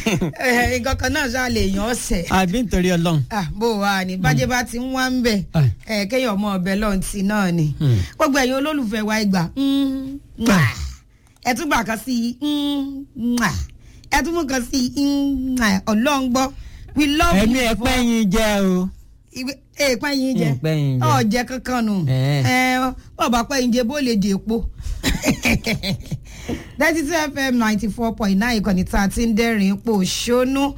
ẹ, nǹkan kan náà ṣáà lè yàn ọ̀sẹ̀ àbí nítorí ọlọ́run. Ah, bó wa ni bájẹ́ bá ti ń wá ń bẹ̀ Ah. ẹ kéèyàn ọmọ ọbẹ̀ lọ́n ti náà ni Hmm. gbogbo ẹ̀yin olólùfẹ́ wa ìgbà mm, mwah. ẹ tún gbà kan sí i mm, mwah. ẹ tún mú kan sí i mm, mwah. ọlọ́run gbọ́ we love ẹ̀mí you ẹ̀ for- pẹ́ yín jẹ́ o. ìwé- èèpẹ́ yín jẹ Èèpẹ́ yín jẹ. ọ̀jẹ̀ kankan nù Eh. ẹ bọ́ọ̀bà pẹ́ yín jẹ bó lè dè epo thirty two fm ninety four point nine ìkànnì tá a ti ń dẹ́rìn pò ṣónú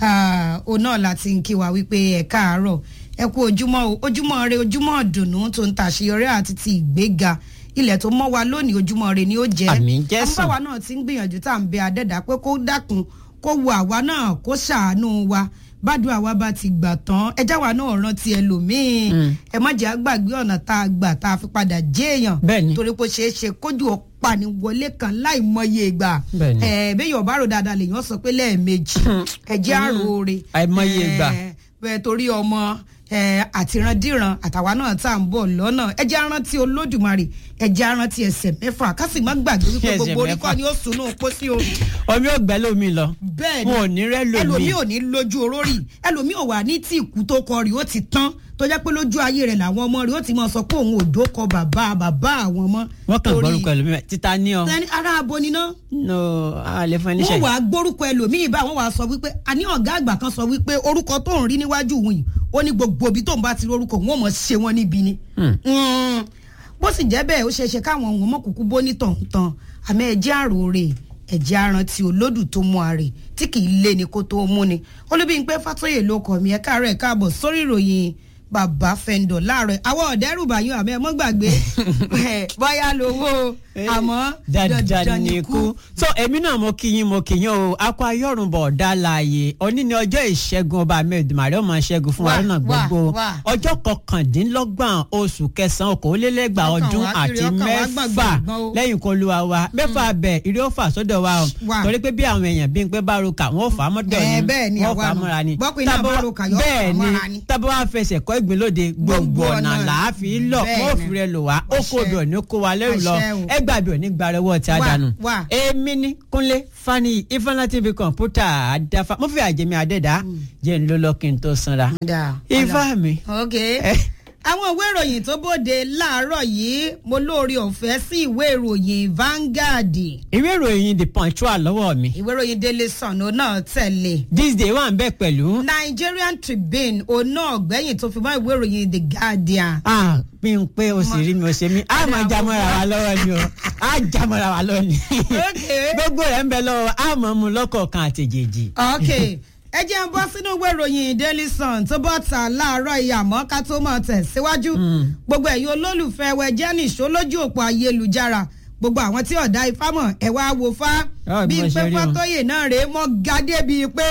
òun náà láti ń kí wa wípé ẹ káàárọ̀ ẹ kú ojúmọ́ o ojúmọ́ rẹ ojúmọ́ dùnú tó ń tàṣeyọrí àti ti ìgbéga ilẹ̀ tó mọ́ wa lónìí ojúmọ́ rẹ ni ó jẹ́ Àmín Jésù. àmọ́ báwa náà ti ń gbìyànjú tá à ń bẹ adẹ́dà pé kó dákun kó wo àwa náà kó ṣàánú wa bádùn àwa bá ti gbà tán ẹjá wa náà rántí ẹlòmíín Mm. ẹ má jẹ́ àgbàgbé ọ̀nà tá a gbà tá a fi padà jẹ́ èèyàn Bẹ́ẹ̀ni. torí pé ó ṣeé ṣe kójú ọ̀pani wọlé kan láì mọye ìgbà Bẹ́ẹ̀ni. ẹ bẹ́ẹ̀ yóò bá rò dáadáa lèèyàn sọ pé lẹ́ẹ̀mejì ẹ̀jẹ̀ àròore Àìmọye ìgbà. ẹ, bẹ́ẹ̀ torí ọmọ ẹ, àtìrandíran àtàwa náà tá à ń bọ̀ lọ́nà ẹjẹ́ arántí olódùmarè ẹjẹ́ arántí ẹsẹ̀ mẹ́fà ká sì má gbàgbé wípé Ẹsẹ̀ gbogbo orí mẹ́fà. kọ́ ni ó sunú pósí o omi ò gbẹ́ lómi lọ. bẹ́ẹ̀ ni wọn ò ní rẹ́ lómi. ẹlòmíì ò ní lójú orórì ẹlòmíì ò wà ní tí ìkú tó kọ rí ó ti tán tó jẹ́ pé lójú ayé rẹ̀ làwọn ọmọ rẹ̀ ó ti mọ̀ sọ pé òun ò dókọ bàbá bàbá àwọn ọmọ. wọ́n kàn torí- gbọ́rúkọ ẹlòmíì títa ní ọ. Tẹ́ni ará abo ni ná no àlẹ́ fún ẹni wọ́n ṣe. wàá gbórúkọ ẹlòmíì bá wọ́n wàá sọ wípé àní ọ̀gá àgbà kan sọ wípé orúkọ tó ń rí níwájú òun yìí ó ní gbogbo ibi tó ń bá ti rí orúkọ wọn ò mọ̀ ṣe wọn níbi ni. Hmm. Mm. bó sì jẹ́ bẹ́ẹ̀ ó ṣeé ṣe káwọn ohun ọmọ kúkú bó ní tọ̀hún-tàn àmọ́ ẹ̀jẹ̀ àròrè ẹ̀jẹ̀ arántí olódù tó mú àrè tí kì í lé ni kó tó mú ni olúbíyìnpé fàtóyè ló kọ̀ mí ẹ̀ káàárọ̀ ẹ̀ káàbọ̀ sórí ìròyìn bàbá fẹ́ńdọ̀ láàárọ̀ àwọn ọ̀dẹ́rùbà yín àmọ́ ẹ mọ́ gbàgbé ẹ̀, bóyá lówó àmọ́ dandan ni ikú. so èmi náà mo kí yín mo kí yín o akọ ayọrùnbọ ọdá láàyè òní ni ọjọ́ ìṣẹ́gun ọba mẹdùmarè ọmọ ṣẹ́gun fún wa Wà, lọ́nà wà, gbogbo wà. ọjọ́ kọkàndínlọ́gbọ̀n oṣù kẹsànán okòólélẹ́gbàá Ọkàn ọdún wa kiri, àti ọkàn wa mẹ́fà gbọ̀ngbọ̀ngbọ̀n o. lẹ́yìn kó lu wa mẹ́fà bẹ̀ ìrí ó fà sọ́dọ̀ wa o Wà. torí pé bí àwọn èèyàn bí n pé bá roka wọn ò fà á mọ́tò Ẹ, ni bẹ́ẹ̀ ni wọn ò àwa fà á nù. mọ́ra ni Bọ́pin náà Tábà bá wá- roka, yóò fà á bẹ́ẹ̀ ni mọ́ra ni. tábà wá fẹsẹ̀ kọ́ ìgbín lóde gbogbo Gbogbo ọ̀nà ọ̀nà. làá fi lọ Bẹ́ẹ̀ wọn ò ni. fi rẹ lò wá ó kó Àṣẹ. obì òní kó wa lẹ́rù lọ Àṣẹ o. ẹ gbàgbé òní gbarẹ́wọ́ tí a Wà, dànù wà. èmi ní kúnlé fani ifeanyi tv kọ̀ǹpútà àdáfà mo fi àjẹmí àdẹ́dá jẹ́ ń ló lọ kí n tó sanra Da, ifá mi. ok Eh. àwọn ìwé ìròyìn tó bóde láàárọ̀ yìí mo lóore ọ̀fẹ́ sí ìwé ìròyìn Vanguard ìwé ìròyìn the punch wà lọ́wọ́ mi ìwé ìròyìn Daily Sun òun náà tẹ̀lé this day wà ń bẹ̀ pẹ̀lú. Nigerian Tribune òun náà gbẹ̀yìn tó fi mọ́ ìwé ìròyìn The Guardian ah bí n pé o sì rí mi o ṣe mí a máa jámọ́ra wa lọ́wọ́ ni o a jámọ́ra wa lọ́wọ́ ni Ok. gbogbo rẹ̀ ń bẹ lọ́wọ́ a mọ̀ mu lọ́kọ̀ọ̀kan àtẹ̀jẹ̀jì. ok ẹ jẹ́ ń bọ́ sínú ìwé ìròyìn Daily Sun tó bọ́ ta láàárọ̀ ìyàmọ́ ká tó mọ̀ tẹ̀síwájú gbogbo ẹ̀yin olólùfẹ́ wẹ jẹ́ nìṣó lójú òpó ayélujára gbogbo àwọn tí ọ̀dà ifá mọ̀ ẹ wá wo fá Ah, bí bí mo ṣe pé rí wọn. fátóyè náà rèé mọ́ gádé bíi pé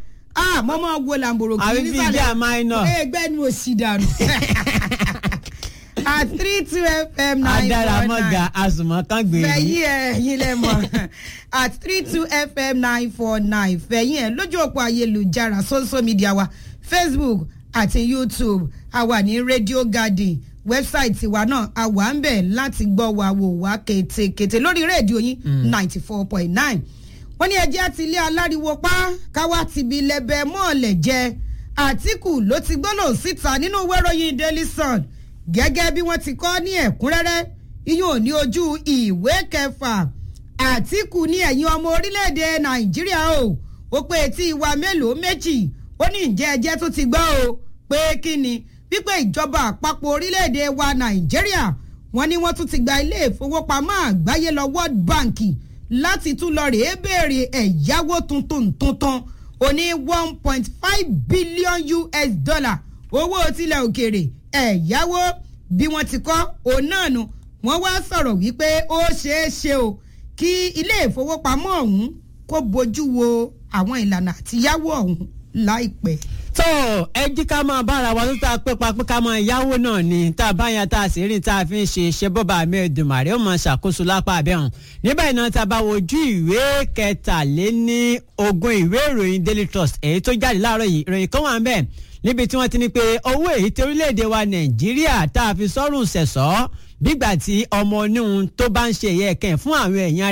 ah mo mọ̀ wo làǹbòrò kì àbí í bí nísàlẹ̀ ìjà minor. ẹgbẹ́ ni mo sì dànù at three two fm nine adára four mọ́ga nine asùnmọ́ kan gbèrú. fẹ̀yìn ẹ̀ yín lẹ mọ̀ at three two fm nine four nine fẹ̀yìn ẹ̀ lójú òpó ayélujára social media wa facebook àti youtube a wà ní radio garden wẹ́bsáìtì wa náà a wà ń bẹ̀ láti gbọ́ wa wò wá kétékété lórí rédíò yín ninety four point nine wọ́n ní ẹjẹ́ àti ilé aláriwo pa káwá ti bi lẹ́bẹ̀ mọ́ọ̀lẹ̀ jẹ àtìkù ló ti gbọ́lọ̀ síta nínú ìwé ìròyìn daily sun gẹ́gẹ́ bí wọ́n ti kọ́ ní ẹ̀kúnrẹ́rẹ́ iyún ò ní ojú ìwé kẹfà àtìkù ní ẹ̀yin ọmọ orílẹ̀-èdè nàìjíríà o ó pé etí ìwà mélòó méjì ó ní ǹjẹ́ ẹjẹ́ tó ti gbọ́ o pé kí ni wípé ìjọba àpapọ̀ orílẹ̀-èdè wa nàìjíríà wọ́n ní wọ́n tún ti gba ilé ìfowópamọ́ àgbáyé lọ world bank láti tún lọ rèé béèrè ẹ̀yáwó tuntun tuntun ó ní one point five billion us dollar owó tilẹ̀ òkèèrè ẹ̀yáwó bí wọ́n ti kọ́ òun náà nu wọ́n wá sọ̀rọ̀ wípé ó ṣeé ṣe o kí ilé ìfowópamọ́ ọ̀hún kó bójú wo àwọn ìlànà àtiyáwó ọ̀hún láìpẹ́. tó ẹ jí ká máa bára wa tó tá a pé papé ká máa yáwó náà ni tá a bá yan tá a sì rìn tá a fi ń ṣe ṣe bọ́ba mi Èdùmàrè ó máa ṣàkóso lápá abẹ́hùn níbẹ̀ iná tá a bá wojú ìwé kẹtàléní ogún ìwé ìròyìn Daily Trust èyí tó jáde láàárọ̀ yìí ìròyìn kan wà ń bẹ̀ níbi tí wọ́n ti ní pé owó èyí tí orílẹ̀-èdè wa Nàìjíríà tá a fi sọ́rùn ṣẹ̀ṣọ́ bígbà tí ọmọ oníhun tó bá ń ṣe ẹ̀yẹ kẹ́ fún àwọn èèyàn rẹ̀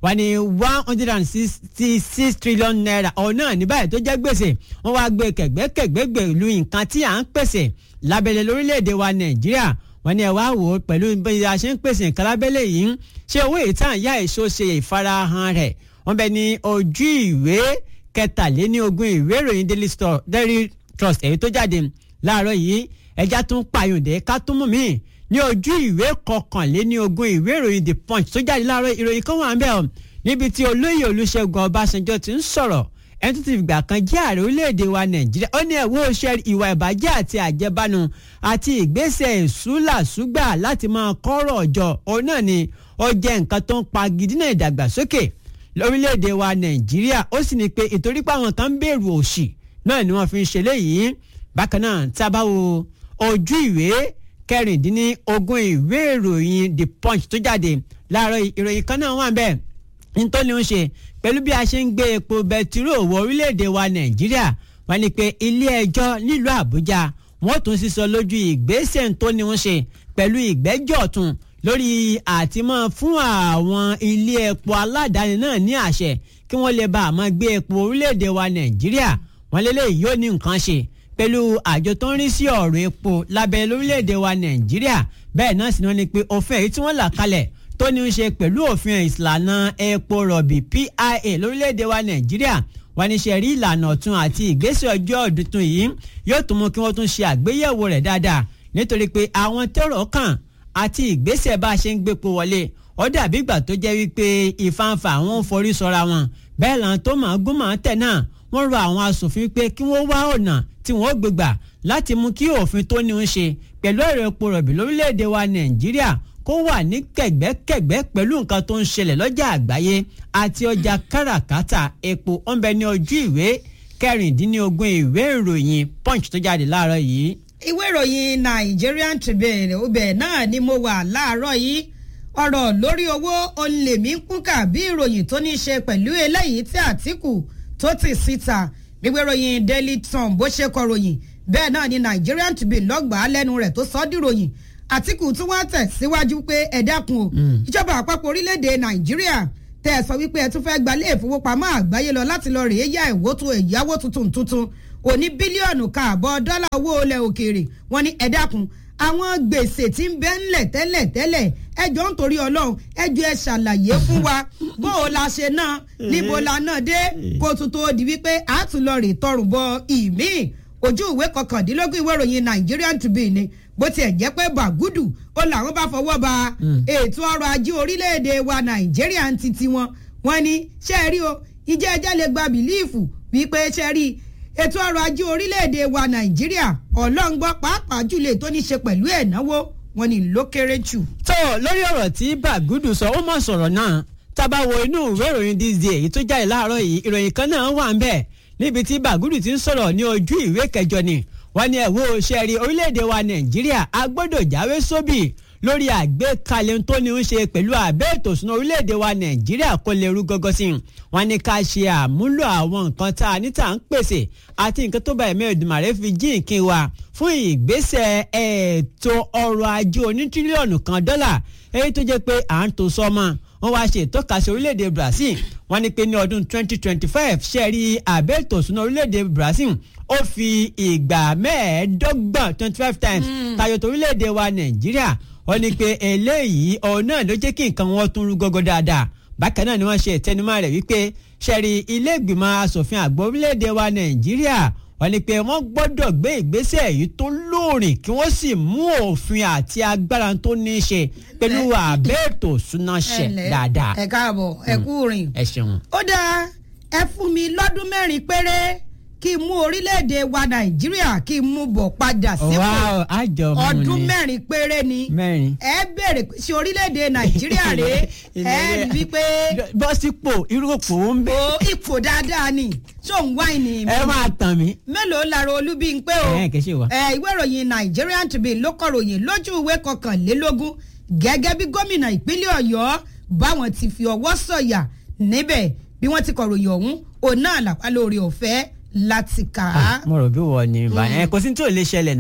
wà ní one hundred and sixty six trillion naira ọ̀nà ní báyìí tó jẹ́ gbèsè wọ́n wá gbé kẹ̀gbẹ́kẹ̀gbẹ́ gbèlú nǹkan tí à ń pèsè lábẹ́lẹ̀ lórílẹ̀‐èdè wa nàìjíríà wọ́n ní ẹ wá wò ó pẹ̀lú bí a ṣe ń pèsè nǹkan lábẹ́lẹ̀ yìí ṣé owó ìtàn yá èso ṣe ìfarahàn rẹ̀ wọ́n bẹ ní ojú ìwé kẹtàléníogún ìwé ìròyìn daily trust èyí tó jáde láàárọ̀ yìí ẹja tún pààyàndé ká tún mú mi ní ojú ìwé kọkànléníogún ìwé ìròyìn the punch tó jáde láàárọ̀ ìròyìn kan wà ń bẹ̀ ọ́ níbi tí olóyè olúṣẹ́gun ọbásanjọ́ ti ń sọ̀rọ̀ ẹni tó ti fìgbà kan jẹ́ ààrẹ orílẹ̀-èdè wa nàìjíríà ó ní ẹ̀wọ́ ṣe ìwà ìbàjẹ́ àti àjẹbánu àti ìgbésẹ̀ ìsúlàsúgbà láti máa kọ́rọ̀ ọjọ́ òun náà ni ó jẹ́ nǹkan tó ń pa gidina ìdàgbàsókè lórílẹ̀-èdè wa nàìjíríà ó sì ní pé ìtorí pé àwọn kan ń bèrò òṣì náà ni wọ́n fi ń ṣe léyìí bákan náà tá a bá wo ojú ìwé kẹrìndínlógún ìwé ìròyìn the punch tó jáde láàárọ̀ ìròyìn kan náà wà bẹ́ẹ̀ nítorí ń ṣe pẹ̀lú bí a ṣe ń gbé epo bẹtiró wọ orílẹ̀-èdè wa nàìjíríà wọ́n ní pé ilé ẹjọ́ nílùú àbújá wọ́n tún sísọ lójú ìgbésẹ̀ tó ní ń ṣe pẹ̀lú ìgbẹ́jọ́ ọ̀tún lórí àtìmọ́ fún àwọn ilé epo aládàáni náà ní àṣẹ kí wọ́n lè bá àmọ́ gbé epo orílẹ̀-èdè wa nàìjíríà wọ́n lélẹ́yìí yóò ní nǹkan ṣe pẹ̀lú àjọ tó ń rí sí ọ̀rọ̀ epo lábẹ́ lórílẹ̀‐èdè wa nàìjíríà bẹ́ẹ̀ náà sì ni wọ́n ní pé òfin èyí tí wọ́n là kalẹ̀ tó ní í ṣe pẹ̀lú òfin ìlànà epo rọ̀bì PIA lórílẹ̀‐èdè wa nàìjíríà wọ́n ní ṣe rí ìlànà ọ̀tun àti ìgbésẹ̀ ọjọ́ ọ̀dùntún yìí yóò tún mú kí wọ́n tún ṣe àgbéyẹ̀wò rẹ̀ dáadáa nítorí pé àwọn tẹ́rọ̀ kàn àti ìgbésẹ̀ bá a ṣe ń gbépo wọlé ó dàbí ìgbà tó jẹ́ wípé ìfanfà àwọn ń forí sọra wọn bẹ́ẹ̀ làwọn tó máa gún máa tẹ̀ náà wọ́n rọ àwọn asòfin pé kí wọ́n wá ọ̀nà tí wọ́n gbégbà láti mú kí òfin tó ní ń ṣe pẹ̀lú ẹ̀rọ epo rọ̀bì lórílẹ̀‐èdè wa nàìjíríà kó wà ní kẹ̀gbẹ́kẹ̀gbẹ́ pẹ̀lú nǹkan tó ń ṣẹlẹ̀ lọ́jà àgbáyé àti ọjà káràkátà epo ọ̀nbẹ ní ojú ìwé kẹrìndínlógún ìwé ìròyìn punch tó jáde láàárọ̀ yìí. ìwé ìròyìn Nigerian Tribune ọbẹ̀ náà ni mo wà láàárọ̀ yìí ọ̀rọ̀ lórí owó olèmí kúnkà bí ìròyìn tó ní í ṣe pẹ̀lú eléyìí tí Àtíkù tó ti síta gbígbé ròyìn Daily Sun bó ṣe kọ ròyìn bẹ́ẹ̀ náà ni Nigerian Tribune lọ́gbàá lẹ́nu rẹ̀ tó sọ ọ́ dìròyìn Àtíkù tí wọ́n tẹ̀ síwájú pé ẹ dákun o ìjọba àpapọ̀ orílẹ̀-èdè Nàìjíríà tẹ́ ẹ sọ wípé ẹ tún fẹ́ gba ilé ìfowópamọ́ àgbáyé lọ láti lọ rèé yá ìyáwó tuntun tuntun òní bílíọ̀nù káàbọ̀ dọ́là owó ilẹ̀ òkèèrè wọ́n ní ẹ dákun àwọn gbèsè tí ń bẹ ńlẹ̀ tẹ́lẹ̀ tẹ́lẹ̀ ẹjọ́ nítorí ọlọ́run ẹjọ́ ẹ ṣàlàyé fún wa bó o la ṣe náà níbo la náà dé kó tún tó di wípé a tún lọ rè tọrùn bọ ìmí ojú ìwé kọkàndínlógún ìwé ìròyìn Nigerian Tribune ni bó tiẹ̀ jẹ́ pé bàgúdù ó làwọn bá fọwọ́ ba ètò ọrọ̀ ajé orílẹ̀-èdè wa Nàìjíríà ń titi wọn wọn ni ṣe é rí o ìjẹ́ ẹjẹ́ lè gba bìlíìfù wípé ṣe rí ètò ọrọ̀ ajé orílẹ̀-èdè wa Nàìjíríà ọlọ́ngbọ́ pàápàá jùlọ tó ní ṣe pẹ̀lú ẹ̀náwó wọn ni ló kéré jù. tó lórí ọ̀rọ̀ tí bàgúdù sọ ó mọ̀ sọ̀rọ̀ náà tábà wo inú ìwé ìròyìn this day èyí tó jáde láàárọ̀ yìí ìròyìn kan náà wà ń bẹ̀ níbi tí bàgúdù ti ń sọ̀rọ̀ ní ojú ìwé kẹjọ ni wọ́n ní ẹ̀wọ́ ṣẹ́ẹ̀rí orílẹ̀-èdè wa nàìjíríà a gbọ́dọ̀ jáwé sóbì lórí àgbékalẹ̀ tó ní í ṣe pẹ̀lú àbẹ́ ètò ìṣúná orílẹ̀-èdè wa nàìjíríà kó lè rú gọ́gọ́ sí i wọ́n ní ká ṣe àmúlò àwọn nǹkan tá a ní tà ń pèsè àti nǹkan tó bá ẹ̀mí Èdùmàrè fi jí nǹkan wa fún ìgbésẹ̀ ètò ọrọ̀ ajé oní tírílíọ̀nù kan dọ́là èyí tó jẹ́ pé à ń tó sọ́mọ́ wọ́n wá ṣe ìtọ́kasí orílẹ̀-èdè Brazil wọ́n ní pé ní ọdún 2025 ṣẹ́ẹ̀rí àbẹ́ ètò ìṣúná orílẹ̀-èdè Brazil ó fi ìgbà mẹ́ẹ̀ẹ́dọ́gbọ̀n 25 times tayọ tó orílẹ̀-èdè wa Nàìjíríà wọ́n ní pé eléyìí ọ̀hún náà ló jẹ́ kí nǹkan wọn tún rú gọ́gọ́ dáadáa bákan náà ni wọ́n ṣe ìtẹnumọ́ rẹ̀ wípé ṣẹ́ẹ̀rí ilé ìgbìmọ̀ asòfin àgbà orílẹ̀-èdè wa Nàìjíríà wọ́n ní pé wọ́n gbọ́dọ̀ gbé ìgbésẹ̀ yìí tó lóòrìn kí wọ́n sì mú òfin àti agbára tó ní í ṣe pẹ̀lú àbẹ́ ètò ìṣúná ṣe dáadáa. ẹ káàbọ̀ ẹ kú rìn. ẹ ṣeun. ó dáa ẹ fún mi lọ́dún mẹ́rin péré kí n mú orílẹ̀-èdè wa nàìjíríà kí n mú bọ̀ padà sípò Wow, àjọ mú ni. ọdún mẹ́rin péré ni mẹ́rin. ẹ béèrè pé ṣé orílẹ̀-èdè nàìjíríà rèé ẹ rí wípé bọ́ sípò irú òpó ń bẹ. o ipò dáadáa ni ṣó ń wáìnì mi ẹ máa tàn mí. mélòó lára olúbíńpé o ẹ kì í ṣe wá. ẹ ìwé ìròyìn Nigerian Tribune ló kọ ròyìn lójú ìwé kọkànlélógún gẹ́gẹ́ bí gómìnà ìpínlẹ̀ Ọ̀yọ́ báwọn ti fi ọwọ́ sọ̀yà níbẹ̀ bí wọ́n ti kọ ròyìn ọ̀hún òun náà làpá lórí ọ̀fẹ́ láti kà á. mo rò bí wọ́n ní báyìí ẹ kò sí tí ò lè ṣẹlẹ̀ ná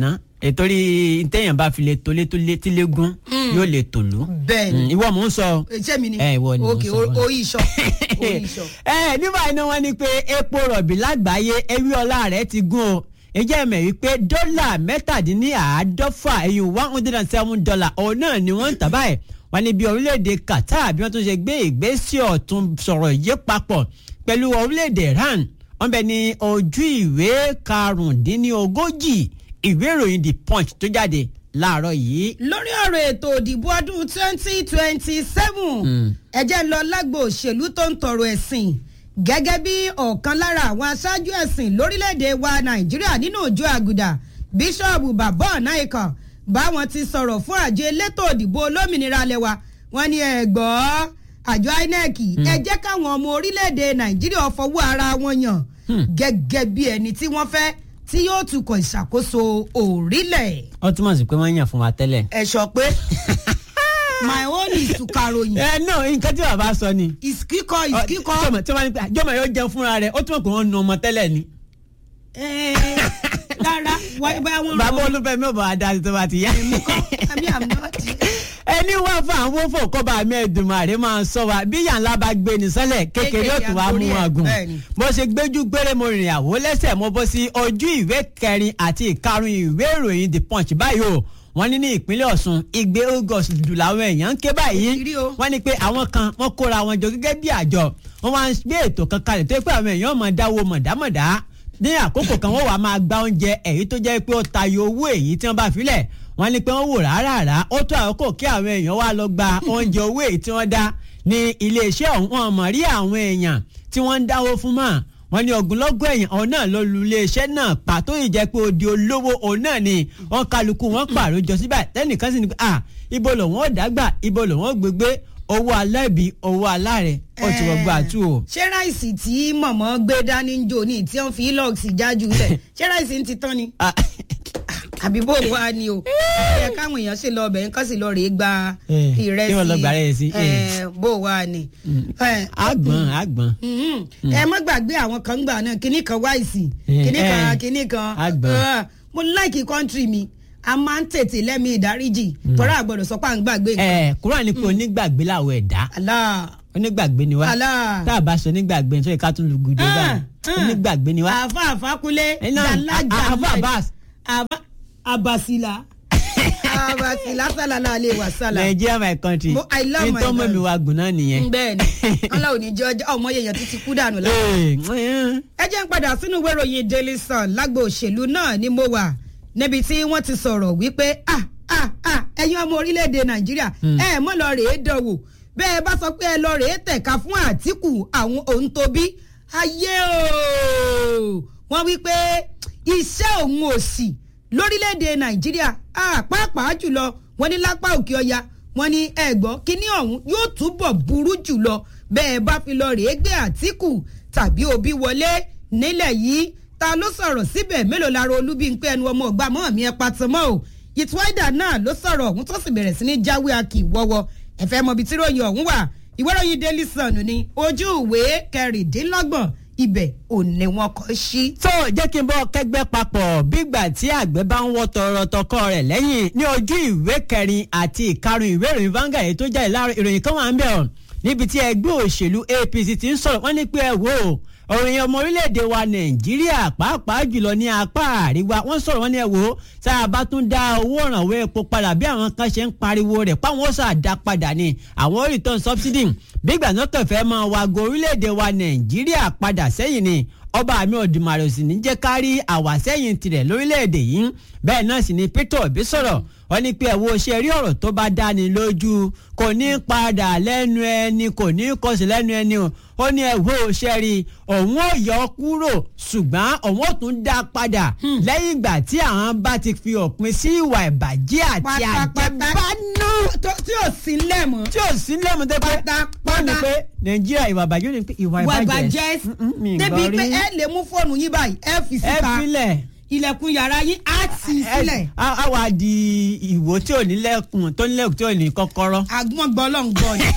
ètòrí ntẹ̀yàn bá fi lè tolé tolé tílégún yóò lè tòlú. bẹ́ẹ̀ ni Mm, ìwọ mò ń sọ. ṣé mi ni ẹ ìwọ ni mò ń ok sọ. orí iṣọ orí iṣọ. ẹ nígbà iná wọn ni pé epo rọ̀bì lágbàáyé ewé ọlá rẹ̀ ti gún o ìjẹ́ ẹ̀mẹ̀ wípé dọ́là mẹ́tàdínláàádọ́fà ẹ̀yìn one hundred and seven dollar òun náà ni wọ́n ń tà báyìí wọ́n ní bí orílẹ̀-èdè Qatar bí wọ́n tún ṣe gbé ìgbésẹ̀ ọ̀tún sọ̀rọ̀ yé papọ̀ pẹ̀lú orílẹ̀-èdè Iran wọ́n bẹ ní ojú ìwé karùndínlógójì ìwé ìròyìn The Punch tó jáde láàárọ̀ yìí. lórí ọ̀rọ̀ ètò òdìbò ọdún twenty twenty seven ẹ̀jẹ̀ ń lọ lágbo òṣèlú tó ń tọrọ ẹ̀sìn gẹ́gẹ́ bí ọ̀kan lára àwọn aṣáájú ẹ̀sìn lórílẹ̀‐èdè wa nàìjíríà nínú òjò àgùdà bíṣọ́ọ̀bù bàbá ọ̀nàìkàn báwọn ti sọ̀rọ̀ fún àjọ elétò òdìbò olómìnira lẹ́wà wọ́n ní ẹ̀gbọ́ àjọ inec ẹ jẹ́ káwọn ọmọ orílẹ̀‐èdè nàìjíríà fọwọ́ ara wọn yàn gẹ́gẹ́ bí ẹni tí wọ́n fẹ́ tí yóò tukọ̀ ìṣàkóso orílẹ̀ ó túmọ̀ sí pé wọ́n yàn fún wa tẹ́lẹ̀. ẹ sọ pé my own is to karòyìn ẹ náà nǹkan tí bàbá sọ ni. is kíkọ is kíkọ. jọmọ tí wọn ní pé jọmọ yóò jẹun fúnra rẹ̀ ó túmọ̀ pé wọ́n nu ọmọ tẹ́lẹ̀ ni. Ẹ, rárá wáyé báyà wọn bàbá olúfẹ́ mi ò bá wa dá sí tó bá ti yá. àmì àmì ọtí. ẹni wá fún àwọn fò kọ́ba mi Èdùmàrè máa ń sọ wa bí yàrá bá gbé ní sọ́lẹ̀ kékeré yóò tún wá mú wọn gùn. bẹ́ẹ̀ni. mo ṣe gbẹ́jú gbére mo rìnrìn àwò lẹ́sẹ̀ mo bọ́ sí ojú ìwé kẹrin àti ìkarùn ìwé ìròyìn The Punch báyìí o wọ́n ní ní ìpínlẹ̀ Ọ̀ṣun igbe August dù làwọn èèyàn ń ké báyìí Kiri o. wọ́n ní pé àwọn kan wọ́n kóra wọn jọ gẹ́gẹ́ bí àjọ wọ́n wá ń gbé ètò kan kalẹ̀ tó yẹ pé àwọn èèyàn máa dáwó mọ̀dámọ̀dá ní àkókò kan wọ́n wàá máa gba oúnjẹ èyí tó jẹ́ pé ó tayọ owó èyí tí wọ́n bá filẹ̀ wọ́n ní pé wọ́n wò rárá ó tó àkókò kí àwọn èèyàn wá lọ gba oúnjẹ owó èyí tí wọ́n dá ní iléeṣẹ́ ọ̀hún wọn mọ̀ rí àwọn èèyàn tí wọ́n ń dáwó fún mọ́ wọ́n ní ogunlọ́gọ̀ èèyàn ọ̀hún náà ló lu iléeṣẹ́ náà pàtó ìjẹ́ pé odi olówó òun náà ni wọ́n kálukú wọn pààrọ̀ jọ síbẹ̀ tẹ́nìkan sì ni pé ah ibo lòun ò dágbà ibo lòun ò gbégbé owó aláìbí owó aláàrẹ ó ti wọ́n gbà tú o. ṣé ráìsì tí mọ̀mọ́ gbé dání ń jò ní tí wọ́n fi lọ́ọ̀sì jájú lẹ̀ ṣé ráìsì ń ti tán ni Ah, àbí bó wà ni o ẹ káwọn èèyàn ṣe lọ ọbẹ̀ nǹkan sì lọ rèé gba Eh, ìrẹsì kí wọ́n lọ gba ìrẹsì, eh. eh, bó wà ni. Eh, àgbọ̀n àgbọ̀n. Mhm. ẹ má gbàgbé àwọn kan gbà náà kíní kan wáìsì Eh, kíní kan eh, kíní kan àgbọ̀n. Ah, mo láìkí kọ́ńtírì mi a máa ń tètè lẹ́mí ìdáríjì tọ́ra àgbọ̀dọ̀ sọ pé à ń gbàgbé nǹkan. ẹ kúrò ní pé onígbàgbé làwọn ẹ̀dá Allah onígbàgbé ni wá Allah. tá a bá sọ onígbàgbé nítorí ká tún lu gudu Ah, báyìí ah. onígbàgbé ni wá. àfa àfakulé Eh, náà, jalaja a- àfa Abbas. àfa abasila abasila salala alẹ́ wa sala. Nigeria my country Mo- I love my nítorí mọ̀ mi wá gùn náà nìyẹn. bẹ́ẹ̀ni ọlá òní jẹ ọjọ́ ọmọ yẹn títí kú dànù la. Ee, ẹ jẹ́ ń padà sínú ìwé ìròyìn Daily Sun lágbo òṣèlú náà ni mo wà níbi tí wọ́n ti sọ̀rọ̀ wípé ah ah ah ẹ̀yin ọmọ orílẹ̀-èdè Nàìjíríà ẹ mọ́ lọ rèé dánwò bẹ́ẹ̀ bá sọ pé ẹ lọ rèé tẹ̀ka fún Àtíkù àwọn òun tó bí ayé o wọ́n wí pé iṣẹ́ òun ò sí lórílẹ̀‐èdè nàìjíríà ah, pàápàá jùlọ wọ́n ní lápá òkè ọya wọ́n ní ẹ̀gbọ́n kínní ọ̀hún yóò túbọ̀ burú jùlọ bẹ́ẹ̀ bá fi lọ rèé gbé àtìkù tàbí òbí wọlé nílẹ̀ yìí ta ló sọ̀rọ̀ síbẹ̀ mélòó lára olúbíńpé ẹnu ọmọ ọgbà mọ́ mi ẹ patọ́mọ́ o ìtúwáìdà náà ló sọ̀rọ̀ ọ̀hún tó sì bẹ̀rẹ̀ sí ní jáwé akì wọ́wọ́ ẹ̀fẹ́ mọ̀bí tí ròyìn ọ̀hún wà ìwé ìròyìn daily sun ni ojú ìwé kẹrìndínlọ́gbọ̀n ibẹ̀ ò ní wọn kọ́ sí. tó jẹ́ kí n bọ́ kẹ́gbẹ́ papọ̀ bígbà tí àgbẹ̀ bá ń wọ́ tọrọ tọkọ rẹ̀ lẹ́yìn ní ojú ìwé kẹrin àti ìkarùn ìwé ìròyìn Vanguard èyí tó jáde láàárọ̀ ìròyìn kan wà ń bẹ̀ ọ́ níbi tí ẹgbẹ́ òṣèlú APC ti ń sọ̀rọ̀ wọ́n ní pé ẹ wò ó òròyìn ọmọ orílẹ̀-èdè wa Nàìjíríà pàápàá jùlọ ní apá àríwá wọ́n sọ̀rọ̀ wọ́n ní ẹ wò ó tá a bá tún dá owó ìrànwọ́ epo padà bí àwọn kan ṣe ń pariwo rẹ̀ páwọn ó sàdá padà ni àwọn return subsidy bí ìgbà náà kẹfẹ́ máa wago orílẹ̀-èdè wa Nàìjíríà padà sẹ́yìn ni ọba àmì ọ̀dùnmàrè sì ní jẹ́ ká rí àwàsẹ́yìn tirẹ̀ lórílẹ̀‐èdè yìí bẹ́ẹ̀ náà sì ni Peter Obi sọ̀rọ̀ wọ́n ní pé ẹ̀wọ́ ṣe rí ọ̀rọ̀ tó bá dáni lójú kò ní padà lẹ́nu ẹni kò ní kọsẹ̀ lẹ́nu ẹni o ó ní ẹ̀wọ́ ṣe rí òun ò yọ kúrò ṣùgbọ́n òun ò tún dá padà lẹ́yìn ìgbà tí àwọn bá ti fi òpin sí ìwà ìbàjẹ́ àti àjẹbánú tí ò sí lẹ́mọ̀. tí ò sí lẹ́mu tẹ́ pé wọ́n ní pé Nàìjíríà ìwà ìbàjẹ́ ní pé ìwà wà ìbàjẹ́ bàjẹ́ Mm-mm, mi ì débi gbọ́ pé rí. ẹ lè mú fóònù yín báyìí ẹ fi ẹ síta filẹ̀ ilẹ̀kùn yàrá yín á tì í sílẹ̀ a a wá di ìwò tí ò ní lẹ́kùn tó ní lẹ́kùn tí ò ní kọ́kọ́rọ́. agbọ́n gbọ́lọ́ngbọ́ ni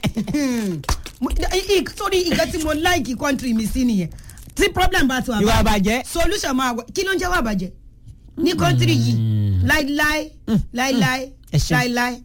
Mo- i- i- sórí nǹkan tí mo láìkì kọ́ńtírì mi sí nìyẹn tí problem bá ti wà ìwà báyìí, àbàjẹ́. solution máa wà kí ló ń jẹ́ wà bàjẹ́ ní kọ́ńtírì yìí láíláí láíláí ẹ ṣeun. láíláí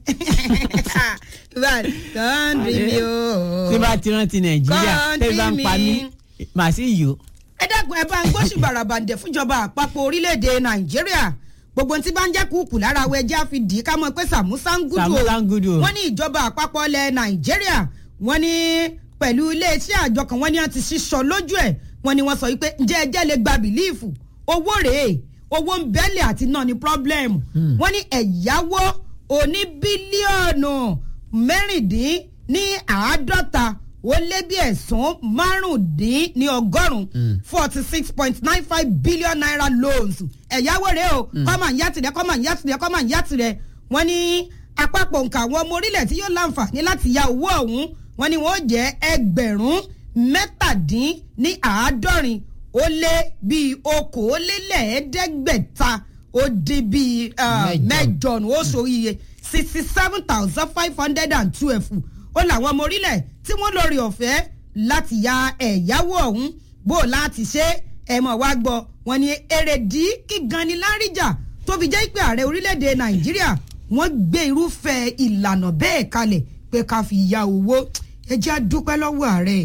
kọ́ńdì mi o. tí bá ti rántí nàìjíríà Kọ́ńtì tẹ́lẹ̀ bá ń pa mí mi. màá sì yò. ẹ dẹ́kun ẹ bá ń gbóṣù bàràbàǹdẹ̀ fúnjọba àpapọ̀ orílẹ̀-èdè nàìjíríà gbogbo ohun tí bá ń jẹ́ kúkú lára awọ ẹjẹ́ àfi dì í ká mọ̀ pé sàmúsà ń gùdù Sàmúsà ń gùdù o. wọ́n ní ìjọba àpapọ̀ ilẹ̀ nàìjíríà wọ́n ní pẹ̀lú iléeṣẹ́ àjọ kan wọ́n ní wọ́n ti ṣíṣọ lójú ẹ̀ wọ́n ní wọ́n sọ wípé ǹjẹ́ ẹjẹ́ lè gba bìlíìfù owó rèé owó ń bẹ́lẹ̀ àti náà ní pírọ́blẹ́mù wọ́n ní ẹ̀yáwó oní bílíọ̀nù mẹ́rìndín ní àádọ́ta ó lé bí ẹ̀sùn márùndín ní ọgọ́rùn-ún forty six point nine five billion naira loans ẹ̀yáwó rèé o kọ́mà ń yá tirẹ̀ kọ́mà ń yá tirẹ̀ kọ́mà ń yá tirẹ̀ wọ́n ní àpapọ̀ nǹkan àwọn ọmọ orílẹ̀ tí yóò láǹfààní láti ya owó ọ̀hún wọ́n ní wọ́n jẹ́ ẹgbẹ̀rún mẹ́tàdín ní àádọ́rin ó lé bíi okòólélẹ́ẹ̀ẹ́dẹ́gbẹ̀ta ó dín bíi ah, Mẹ́jọ. mẹ́jọ nù ó sọ iye sixty seven thousand five hundred and twelve ó làwọn ọmọ orílẹ̀ tí wọ́n lórí ọ̀fẹ́ láti ya ẹ̀yáwó ọ̀hún bó o láti ṣe ẹ̀ mọ̀ wá gbọ́ wọn ni èrèdí kígan ni láríjà tó fi jẹ́ pé ààrẹ orílẹ̀-èdè nàìjíríà wọ́n gbé irúfẹ́ ìlànà bẹ́ẹ̀ kalẹ̀ pé ká fi ya owó ẹ jẹ́ a dúpẹ́ lọ́wọ́ ààrẹ.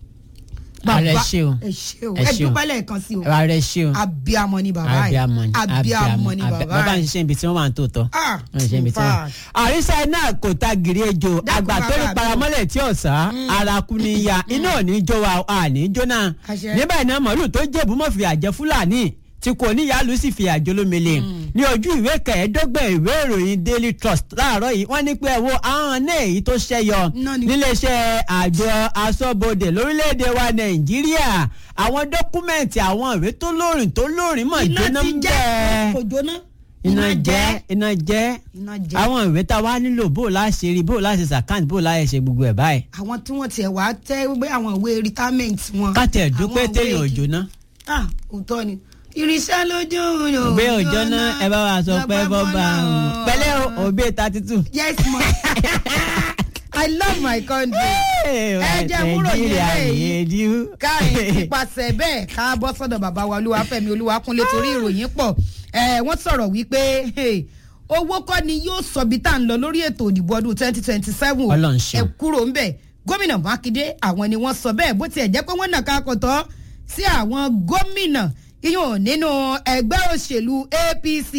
Ààrẹ Bàbá- ṣé o. ẹ ṣé o Ẹ ẹ ṣé o. dúpẹ́ lẹ́ẹ̀kan sí o ààrẹ ṣe o. abiamọ ni bàbá yìí abiamọ ni abiamọ ni abi- bàbá bàbá ń yìí. ṣiṣẹ́ ibi tí wọ́n wà ń tó tọ́. Ah, wọ́n ń ṣiṣẹ́ ibi tí wọ́n. in fact. àrísà náà kò ta gìrì ejò Dákun àgbà tó ní bàbá mi. paramọ́lẹ̀ tí ọ̀sá ara kú ní ya iná ò ní jó wa a ní jóná. Àṣẹ. níbẹ̀ náà màálù tó jẹ̀bú mọ́ fìyà jẹ fúlàní tí kò níyàlú sì fìyà jẹ olómele ní ojú ìwé kẹẹ̀ẹ́dọ́gbọ̀n ìwé ìròyìn daily trust láàárọ̀ yìí wọ́n ní pé ẹ wo àwọn náà èyí tó ṣẹyọ Náà ni. níléeṣẹ́ àjọ aṣọ́bodè lórílẹ̀‐èdè wa nàìjíríà àwọn dọ́kúmẹ̀ntì àwọn ìwé tó lóòrìn tó lóòrìn mọ̀ iná jóná ti ń jẹ́ bẹ́ẹ̀ kò jóná iná jẹ́ iná jẹ́ iná jẹ́. àwọn ìwé tá a wá nílò bó o láṣẹ rí bó o láṣẹ sàkáǹtì bó o láṣẹ ṣe gbogbo ẹ̀ báyìí. àwọn tí wọ́n tiẹ̀ wá tẹ́ gbé àwọn ìwé retirement wọn. káàtì ẹ̀ dúpẹ́ àwọn ìwé téèyàn èkì- òjò ná. ah òótọ́ ni irinṣẹ́ lójú òjò òbí òjò náà ẹ bá wa sọ pé bọ́ bá a hùn. pẹ̀lẹ́ o òbí thirty two. yes ma i love my country. ẹ jẹ́ múrò yín lẹ́yìn. káyìn nípasẹ̀ bẹ́ẹ̀ ká bọ́ sọ́dọ̀ bàbá wa olúwafẹ́mi olúwakúnlé torí ìròyìn pọ̀ ẹ̀ wọ́n sọ̀rọ̀ wípé hey, owó kọ́ ni yóò sọ bí tá à ń lọ lórí ètò ìdìbò ọdún twenty twenty seven Ọlọ́run ṣeun. ẹ kúrò ń bẹ̀ gómìnà mákindé àwọn ni wọ́n sọ bẹ́ẹ̀ bó tiẹ̀ jẹ́ pé wọ́n nàka kọ̀tọ́ sí àwọn gómìnà iyùn nínú ẹgbẹ́ òṣèlú apc